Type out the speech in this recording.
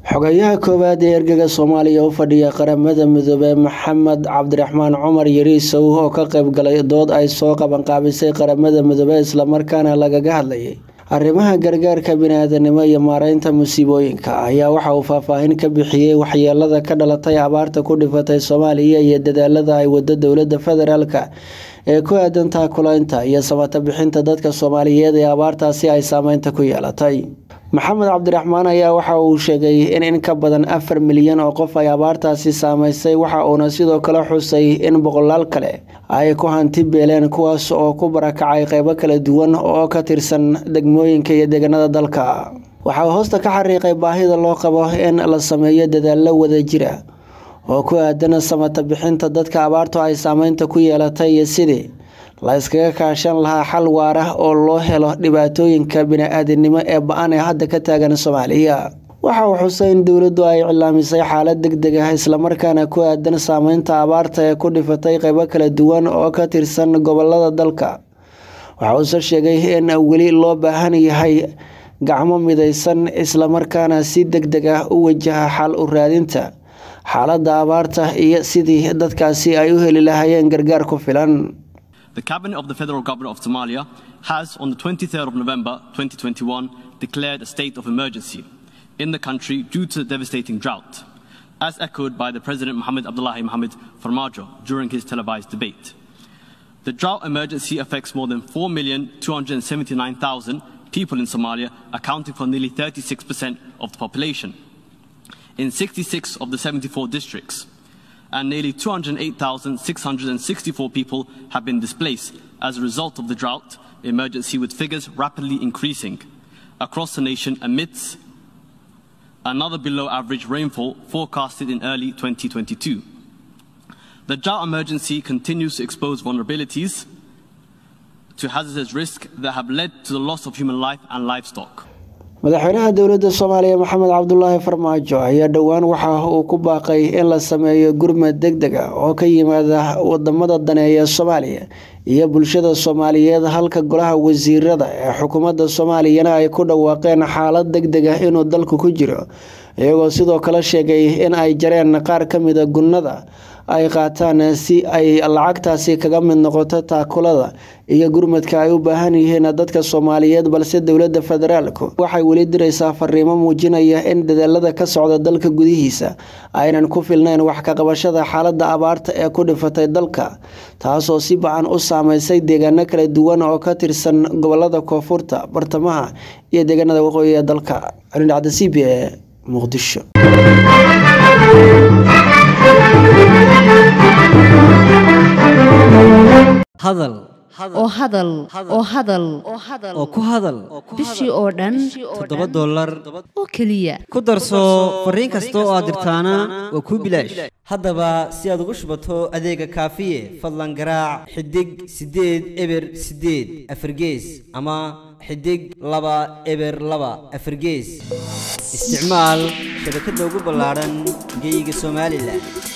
xogayaha koowaad ee ergaga soomaaliya u fadhiya qaramada midoobey maxamed cabdiraxmaan cumar yariisow oo ka qayb galay dood ay soo qabanqaabisay qaramada midoobey islamarkaana lagaga hadlayay arrimaha gargaarka bini-aadanimo iyo maareynta musiibooyinka ayaa waxa uu faahfaahin ka bixiyey waxyeelada ka dhalatay abaarta ku dhifatay soomaaliya iyo dadaalada ay wado dowlada federaalka ee ku aadan taakulaynta iyo samata bixinta dadka soomaaliyeed ee abaartaasi ay saameynta ku yeelatay maxamed cabdiraxmaan ayaa waxa uu sheegay in in ka badan afar milyan oo qof ay abaartaasi saameysay waxa uuna sidoo kale xusay in boqolaal kale ay ku hanti beeleen kuwaas oo ku barakacay qeybo kala duwan oo ka tirsan degmooyinka iyo deegaanada dalka waxa uu hoosta ka xariiqay baahida loo qabo in la sameeyo dadaallo wadajira oo ku aadan samata bixinta dadka abaartu ay saameynta ku yeelatay iyo sidii la iskaga kaashan lahaa xal waara oo loo helo dhibaatooyinka bini-aadinimo ee ba-an ee hadda ka taagan soomaaliya waxa uu xusay in dowladdu ay cilaamisay xaalad deg deg ah islamarkaana ku aadan saameynta abaarta ee ku dhifatay qeybo kala duwan oo ka tirsan gobolada dalka waxa uuse sheegay in weli loo baahan yahay gacmo midaysan islamarkaana si deg deg ah u wajaha xal u raadinta xaaladda abaarta iyo sidii dadkaasi ay u heli lahaayeen gargaar ku filan The Cabinet of the Federal Government of Somalia has, on the 23rd of November 2021, declared a state of emergency in the country due to the devastating drought, as echoed by the President Mohamed Abdullahi Mohamed Farmajo during his televised debate. The drought emergency affects more than 4,279,000 people in Somalia, accounting for nearly 36% of the population, in 66 of the 74 districts and nearly 208,664 people have been displaced as a result of the drought emergency, with figures rapidly increasing across the nation amidst another below average rainfall forecasted in early 2022. The drought emergency continues to expose vulnerabilities to hazardous risks that have led to the loss of human life and livestock. madaxweynaha dowladda soomaaliya maxamed cabdulaahi farmaajo ayaa dhowaan waxa uu ku baaqay in la sameeyo gurmad deg deg ah oo ka yimaada wadamada daneeya soomaaliya iyo bulshada soomaaliyeed halka golaha wasiirada ee xukuumadda soomaaliyana ay ku dhawaaqeen xaalad deg deg ah inuu dalku ku jiro iyagoo sidoo kale sheegay in ay jareen qaar ka mida gunnada ay qaataan si ay lacagtaasi kaga mid noqoto taakulada iyo gurmadka ay u baahan yihiin dadka soomaaliyeed balse dowladda federaalku waxay weli diraysaa fariimo muujinaya in dadaalada ka socda dalka gudihiisa aynan ku filnayn wax ka qabashada xaaladda abaarta ee ku dhifatay dalka taasoo si bacan u saameysay deegaano kala duwan oo ka tirsan gobolada koonfurta bartamaha iyo deegaanada waqooyi ee dalka calindhacda c b e muqdisho hadal oo hadal oo hadal oo ku hadal bishii oo dhan toddoba dollar oo keliya ku darso fariin kasta oo aad dirtaana waa kuu bilaash haddaba si aad ugu shubato adeega kaafiye fadlan garaac xidig siddeed eber siddeed afargees ama xidig laba eber laba afargees isticmaal shabakadda ugu ballaadhan geyga somalilan